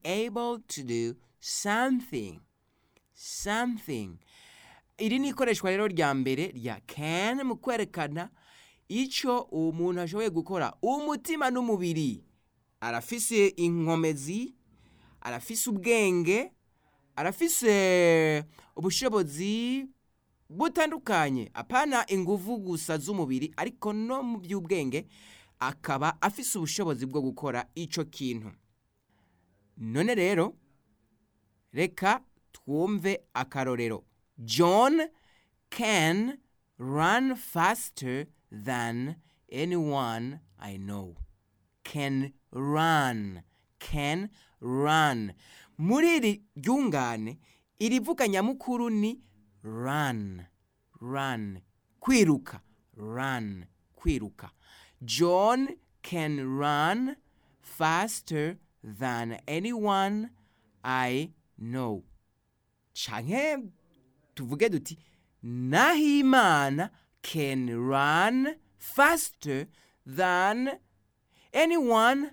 able to do something something iri ni ikoreshwa rero rya mbere rya can mu kwerekana icyo umuntu ashoboye gukora umutima n'umubiri arafise inkomezi arafise ubwenge arafise ubushobozi butandukanye apana inguvu gusa z'umubiri ariko no mu by'ubwenge akaba afise ubushobozi bwo gukora icyo kintu none rero reka twumve akarorero john can run faster than anyone i know can run can run muri iri ryungane irivuga nyamukuru ni run run kwiruka run kwiruka john can run faster than anyone i know canke tuvuge duti nahimana can run faster than anyone